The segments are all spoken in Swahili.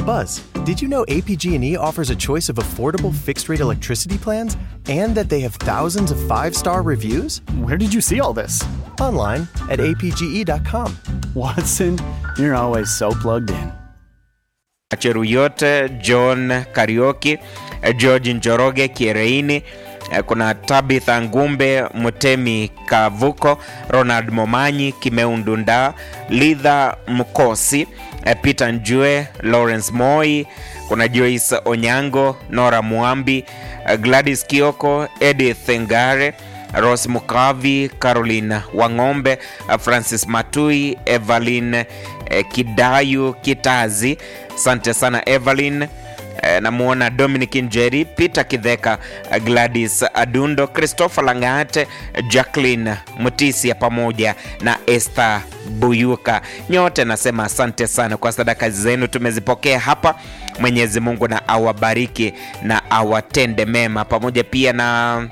Buzz, did you know APG&E offers a choice of affordable fixed-rate electricity plans and that they have thousands of five-star reviews? Where did you see all this? Online at apge.com. Watson, you're always so plugged in. Cheruyot, John Karioki, George Njoroge Kiereini, kuna Tabitha Ngumbe, Mutemi Kavuko, Ronald Momanyi, Kimeu Ndunda, Lidha Mkosi, Peter Njue, Lawrence Moi, kuna Joyce Onyango, Nora Muambi, Gladys Kioko, Edith Ngare, Rose Mukavi, Caroline Wang'ombe, Francis Matui, Evelyn Kidayu Kitazi. Asante sana Evelyn. Namuona Dominic Njeri, Peter Kidheka, Gladys Adundo, Christopher Langate, Jacqueline Mutisia pamoja na Esther Buyuka. Nyote nasema asante sana kwa sadaka zenu, tumezipokea hapa. Mwenyezi Mungu na awabariki na awatende mema, pamoja pia na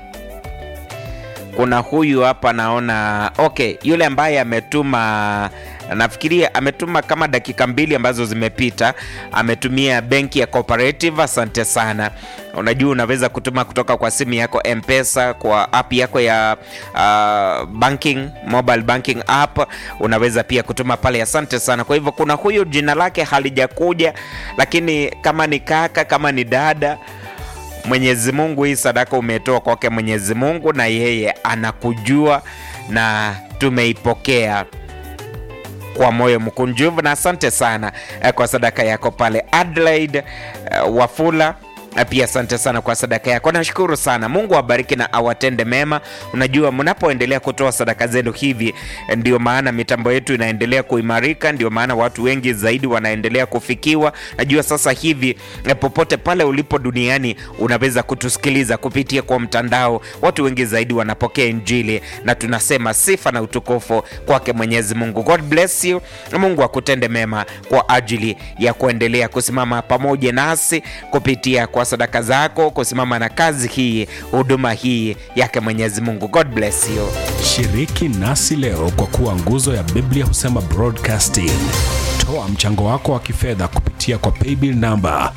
kuna huyu hapa naona, okay, yule ambaye ametuma nafikiria ametuma kama dakika mbili ambazo zimepita, ametumia benki ya Cooperative. Asante sana. Unajua, unaweza kutuma kutoka kwa simu yako M-Pesa, kwa app yako ya uh, banking mobile banking app, unaweza pia kutuma pale. Asante sana. Kwa hivyo kuna huyu jina lake halijakuja, lakini kama ni kaka, kama ni dada Mwenyezi Mungu, hii sadaka umetoa kwake Mwenyezi Mungu, na yeye anakujua na tumeipokea kwa moyo mkunjufu, na asante sana kwa sadaka yako pale. Adelaide uh, Wafula pia asante sana kwa sadaka yako, nashukuru sana. Mungu awabariki na awatende mema. Unajua, mnapoendelea kutoa sadaka zenu hivi, ndio maana mitambo yetu inaendelea kuimarika, ndio maana watu wengi zaidi wanaendelea kufikiwa. Najua sasa hivi popote pale ulipo duniani unaweza kutusikiliza kupitia kwa mtandao, watu wengi zaidi wanapokea Injili, na tunasema sifa na utukufu kwake Mwenyezi Mungu. God bless you, Mungu akutende mema kwa ajili ya kuendelea kusimama pamoja nasi kupitia kwa sadaka zako kusimama na kazi hii, huduma hii yake Mwenyezi Mungu. God bless you. Shiriki nasi leo kwa kuwa nguzo ya Biblia husema broadcasting. Toa mchango wako wa kifedha kupitia kwa paybill namba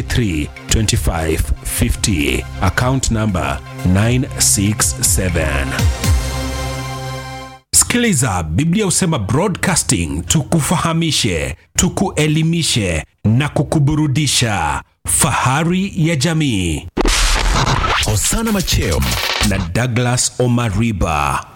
332550 account namba 967. Sikiliza, Biblia husema broadcasting, tukufahamishe, tukuelimishe na kukuburudisha. Fahari ya jamii. Osana Machem na Douglas Omariba.